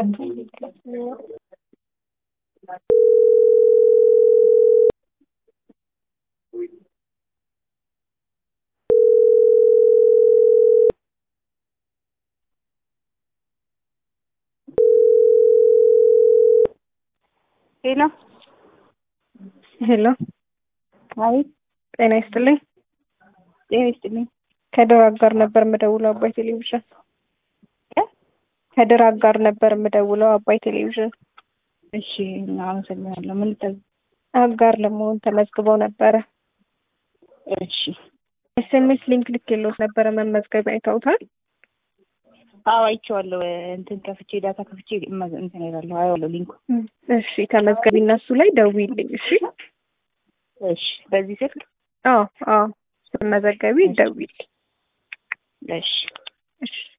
ሄሎ ሄሎ፣ አቤት። ጤና ይስጥልኝ። ጤና ይስጥልኝ። ከድራግ ጋር ነበር የምደውለው አባይ ቴሌቪዥን። እ? ከድራግ ጋር ነበር የምደውለው አባይ ቴሌቪዥን። እሺ፣ አመሰግናለሁ። ምን ልታዝ? አጋር ለመሆን ተመዝግበው ነበረ። እሺ። ኤስኤምኤስ ሊንክ ልኬልዎት ነበረ መመዝገቢያ አይተውታል? አዎ አይቼዋለሁ። እንትን ከፍቼ ዳታ ከፍቼ እመ- እንትን እላለሁ አየዋለሁ ሊንኩ። እሺ ተመዝገቢ እና እሱ ላይ ደውዪልኝ። እሺ እሺ። በዚህ ስልክ አዎ አዎ ስትመዘገቢ ደውዪልኝ። እሺ። እሺ